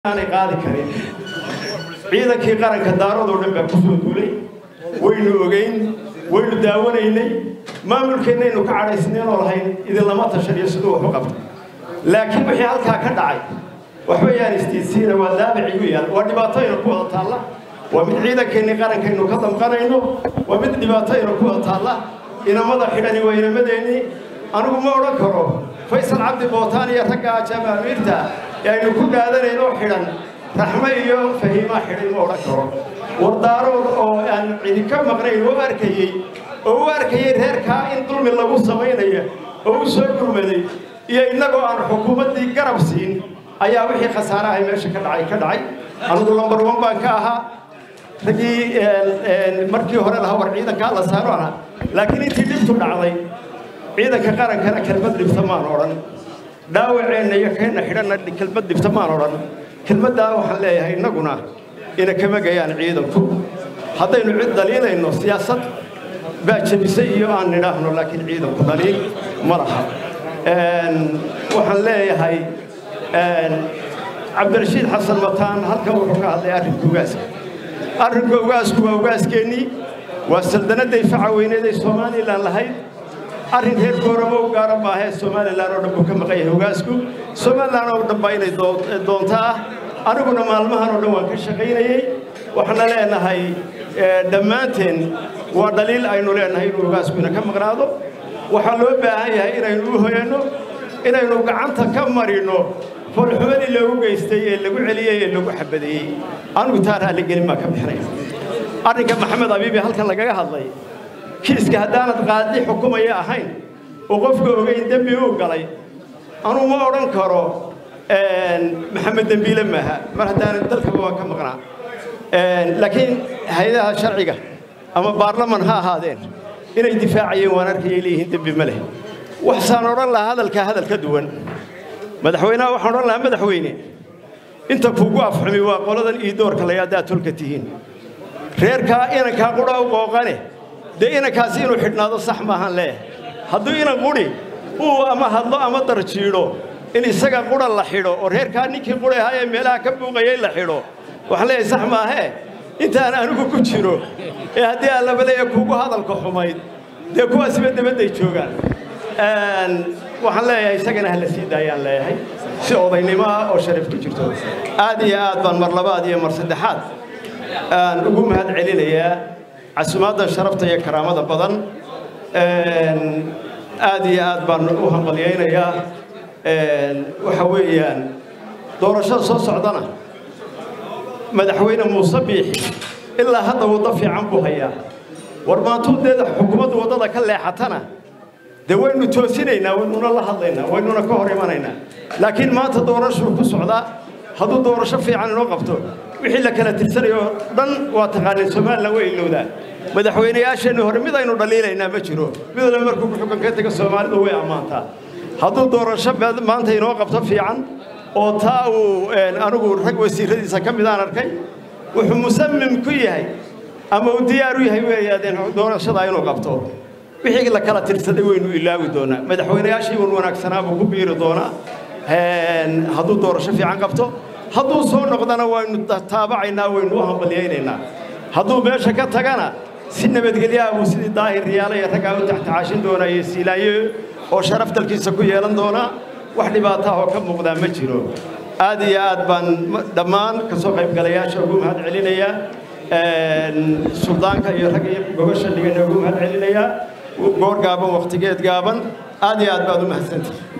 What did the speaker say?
aanay qaadi karin ciidankii qaranka daaradoo dhan baa kusoo duulay waynu ogeyn waynu daawanaynay maamulkeennaynu ka cadhaysnayn oo lahayn idinlama tashaniyo siduu wax u qabto laakiin wixii halkaa ka dhacay waxba yaan istiidsiina waa daabic igu yaal waa dhibaatoyna ku wada taalla waa mid ciidankeennii qarankaynu ka damqanayno waa mid dhibaatoyna ku wada taalla inamada xidhani waa inamadeennii anigu ma odhan karo faysal cabdi bootaan iyo ragga ajaaba amiirta ee aynu ku dhaadanaynoo xidhan raxme iyo fahiimaa xidhay ma odhan karo wardaarood oo aan cidi ka maqnayn u arkayey oo u arkayey reerkaa in dulmi lagu samaynayo oo u soo gurmaday iyo innagoo aan xukuumaddii garab siin ayaa wixii khasaarahay meesha ka dhacay ka dhacay anigu lambar wan baan ka ahaa raggii markii hore lahaa war ciidankaa la saaro aha laakiin intii dhibtu dhacday ciidanka qarankana kelmad dhibta maan odhan dhaawaceenna iyo keenna xidhanna kelmad dhibta maan odhan kelmaddaa waxaan leeyahay innaguna ina kama gayaan ciidanku haddaynu cid daliilayno siyaasad baa jebisay iyo aan nidhaahno laakiin ciidanku daliil ma laha waxaan leeyahay cabdirashiid xasan mataan halkan wuxuu ka hadlay arrinka ugaaska arrinka ugaasku waa ugaaskeenii waa saldanadday faca weyneeday somalilan lahayd arrin reer gooramo u gaara maahee somalilan oo dhan buu ka maqan yahay ugaasku somalilan oo dhan baa inay doonto ah aniguna maalmahan oo dhan waan ka shaqaynayey waxaana leenahay dhammaanteen waa dhaliil aynu leenahay inuu ugaasku ina ka maqnaado waxaa loo baahan yahay inaynu u hoyanno inaynu gacanta ka marino foolxumadii loogu geystay ee lagu celiyey ee lagu xabadeeyey anigu taa raalligelin baan ka bixinaya arrinka maxamed abiibi halkan lagaga hadlay kiiska haddaanad qaadi xukumaya ahayn oo qofka ogeyn dembi uu galay anuu ma odhan karo maxamed dembiile maaha mar haddaanan dalkaba waan ka maqnaa laakiin hay-adaha sharciga ama baarlaman ha ahaadeen inay difaacayeen waan arkayay leeyihiin dembi ma leh waxsaan odhan lahaa hadalkaa hadal ka duwan madaxweynaha waxaan odhan lahaa madaxweyne inta kuugu afxumi waa qoladan ii doorka la haddaad tolka tihiin reerkaa inankaa qudha u qooqane dee inankaasi inuu xidhnaado sax maahan leeh hadduu inan qudhi uu ama hadlo ama darjiidho in isaga qudha la xidho oo reerkaa ninkii qudhi ahaa ee meelaha ka buuqayay la xidho waxaan leeyahay sax maahee intaan anigu ku jiro ee haddii aan labaleeya kuugu hadalka xumayd dee kuwaasiba dabadday joogaan waxaan leeyahay isagana hala sii daayaan leeyahay si odaynimo ah oo sharaf ku jirto aad iyo aad baan mar labaad iyo mar saddexaad aan ugu mahad celinayaa casumaaddan sharafta iyo karaamada badan aad iyo aad baan u hambalyaynayaa waxa weeyaan doorashada soo socdana madaxweyne muuse biixi ilaa hadda waddo fiican buu hayaa war maantuu dee xukuumaddu waddada ka leexatana dee waynu toosinaynaa waynuna la hadlaynaa waynuna ka hor imanaynaa laakiin maanta doorashuu ku socdaa hadduu doorasho fiican inoo qabto wixii la kala tirsanayo dhan waa taqaaneen somalilan way ilowdaa madaxweynayaasheenni hore mid aynu dhaliilaynaa ma jiro mid walba markuu xukunka taga soomaalidu way ammaantaa hadduu doorasho maanta inoo qabto fiican oo taa uu anigu rag wasiiradiisa ka midaan arkay wuxuu musamim ku yahay ama uu diyaar u yahay weeyaadeen doorashada inuu qabto wixii la kala tirsaday waynu ilaawi doonaa madaxweynayaashii wan wanaagsanaa buu ku biiri doonaa hadduu doorasho fiican qabto hadduu soo noqdana waynu taabacaynaa waynu u hambalyaynaynaa hadduu meesha ka tagana si nabadgelyaha buu sidii daahir riyaala iyo raggaa u taxtacaashin doonaa iyo siilaayo oo sharaf dalkiisa ku yeelan doonaa wax dhibaataah oo ka muuqdaa ma jiro aad iyo aad baan dhammaan ka soo qaybgalayaasha ugu mahad celinayaa suldaanka iyo ragga iyo gogosha dhigana ugu mahad celinayaa goor gaaban wakhtigeed gaaban aad iyo aad baad u mahadsantihi